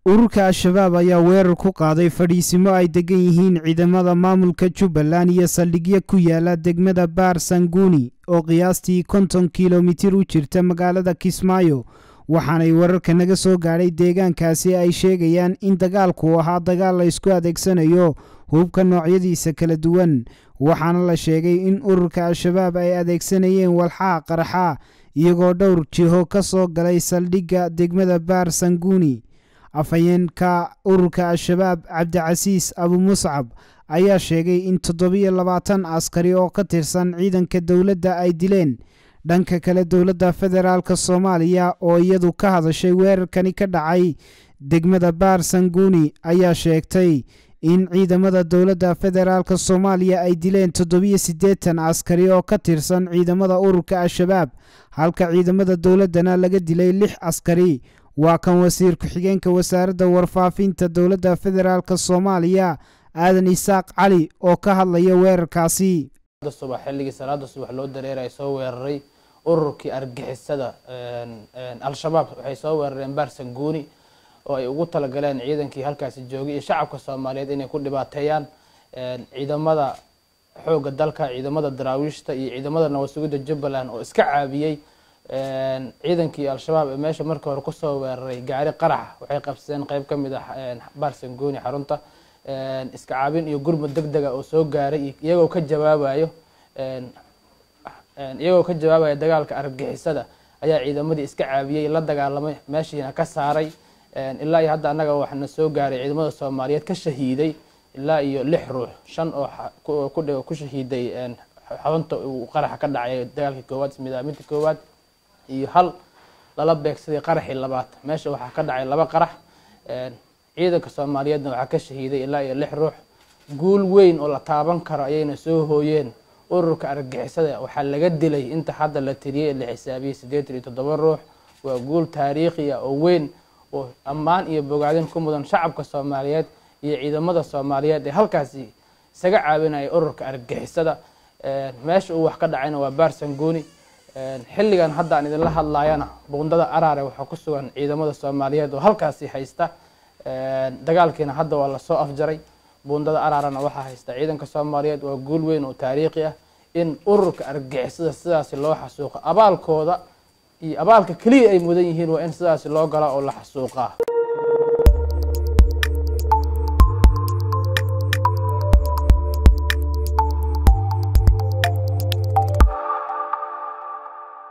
ururka al-shabaab ayaa weerar ku qaaday fadhiisimo ay degan yihiin ciidamada maamulka jubbaland iyo saldhigyo ku yaala degmada baar sanguuni oo qiyaastii konton kilomitir u jirta magaalada kismaayo waxaanay wararka naga soo gaadhay deegaankaasi ay sheegayaan in dagaalku ahaa dagaal la ysku adeegsanayo hubka noocyadiisa kala duwan waxaana la sheegay in ururka al-shabaab ay adeegsanayeen walxaha qaraxa iyagoo dhowr jiho ka soo galay saldhigga degmada baar sanguuni afhayeenka ururka al-shabaab cabdicasiis abu muscab ayaa sheegay in toddobiyo labaatan askari oo ka tirsan ciidanka dowladda ay dileen dhanka kale dowladda federaalk soomaaliya oo iyadu ka hadashay weerarkani ka dhacay degmada baar sanguuni ayaa sheegtay in ciidamada dowladda federaalk soomaaliya ay dileen toddobiyo siddeetan askari oo ka tirsan ciidamada ururka al-shabaab halka ciidamada dowladdana laga dilay lix askari waa kan wasiir ku-xigeenka wasaaradda warfaafinta dowladda federaalk soomaaliya aadan isaaq cali oo ka hadlaya weerarkaasi subax xilligii salaada subax loo dareeray soo weeraray ururkii argixisada al-shabaab waxay soo weerareen baar sanguuni oo ay ugu talagaleen ciidankii halkaasi joogay iyo shacabka soomaaliyeed inay ku dhibaateeyaan ciidamada xoogga dalka ciidamada daraawiishta iyo ciidamada nabad sugidda jubbaland oo iska caabiyey ciidankii al-shabaab ee meesha markii hore kusoo weeraray gaari qaraxa waxay qabsadeen qeyb ka mid ah baar sanguuni xarunta iska caabin iyo gurmud deg dega oo soo gaaray iyagoo ka jawaabayo iyagoo ka jawaabaya dagaalka argixisada ayaa ciidamadii iska caabiyey la dagaalamay meeshiina ka saaray ilaa iyo hadda annaga waxaana soo gaaray ciidamada soomaaliyeed ka shahiiday ilaa iyo lix ruux shan oo ku shahiiday xarunta uu qaraxa ka dhacay dagaalkii koowaad ismidaaminta koowaad iyo hal lala beegsaday qaraxii labaad meesha waxaa ka dhacay laba qarax ciidanka soomaaliyeedna waxaa ka shahiiday ilaa iyo lix ruux guul weyn oo la taaban karo ayayna soo hooyeen ururka argixisada waxaa laga dilay inta hadda la tiriyey ee la xisaabiyey siddeetan iyo toddoba ruux waa guul taariikhi ah oo weyn oo ammaan iyo bogaadin ku mudan shacabka soomaaliyeed iyo ciidamada soomaaliyeed ee halkaasi isaga caawinaya ururka argixisada meesha uu wax ka dhacayna waa baar sanguuni xilligan hadda aan idinla hadlaayana buundada araare waxaa ku sugan ciidamada soomaaliyeed oo halkaasi haysta dagaalkiina hadda waa lasoo afjaray buundada araarana waxaa haysta ciidanka soomaaliyeed waa guul weyn oo taariikhi ah in ururka argixisada sidaasi loo xasuuqo abaalkooda iyo abaalka keliya ay mudan yihiin waa in sidaasi loo gala oo la xasuuqaa